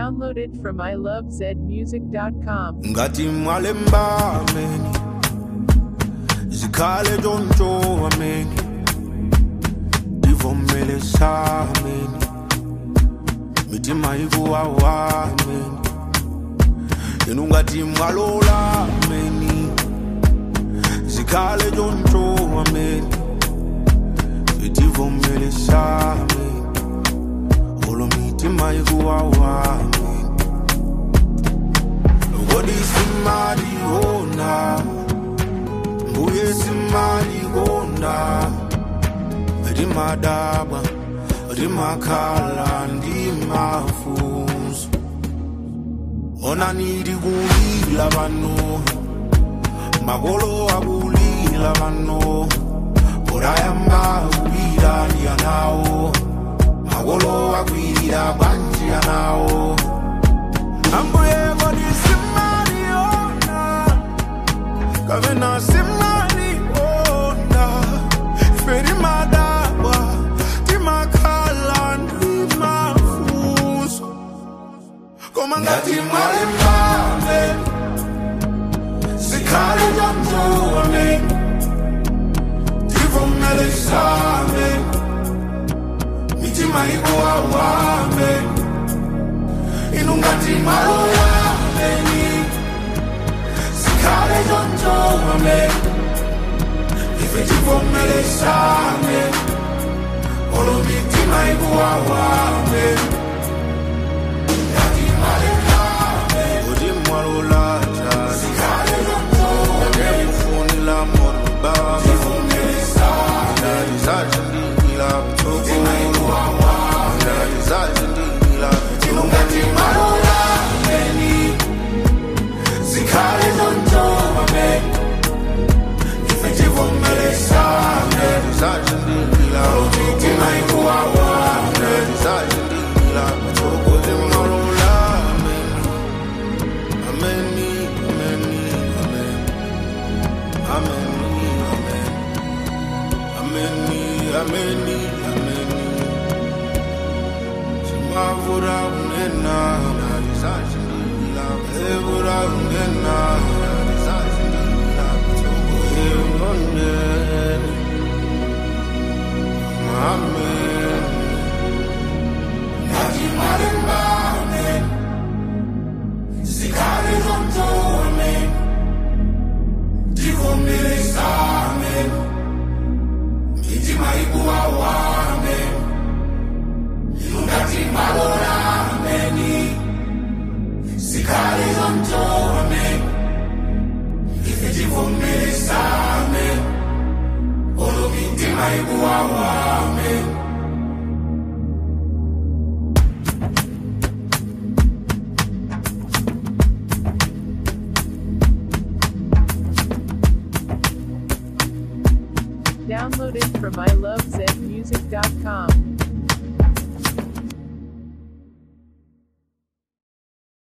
Downloaded from ilovezmusic.com. ngathi mwalemba ameni zikhale ntshontsho ameni ndivomele sameni mithi mayikuwawa ameni yena ungathi mwalola ameni zikhale ntshontsho ameni ndivomele sameni olo mithi mayikuwawa ameni Ngodi simali hona Mbuye simali hona Rimadaba Rimakhala ndimafunso Ona nidi kulila bano Magolo akulila bano Orayamba kulila ndiyanawo Magolo akulila banjiyanawo Ambuye ngodi simali ona Kamena simali ona Feri madawa Timakhala ndimafuso Koma ngati mwale mbame Sikhale njamjone Tivomele same Mitima ikuwawame inungati maloya meni sikhale njonjome ifetivomele same olomitima ikuwawame ngati malekame uti mwalolaja sikhale njonjome ufunila moruba tivomele same ndizajindikila mtoko ndizajindikila inungati maloya meni sikhale njonjome ifetivomele same ndizajindikila olomitima ikuwawame ndizajindikila mtoko timalola meni ameni ameni ameni ameni ameni ameni ameni Simavura unena Nalizajindila Evura unena Nalizajindila Togo eunone Amen Nati marimba Amen Sikare zonto Amen Tivomile Amen Mitima ikuwawa Amen Ilungati malora ameni Sikali zonto amen Ifetivomele same Olo mitima ikuwawa amen Downloaded from ilovezmusic.com.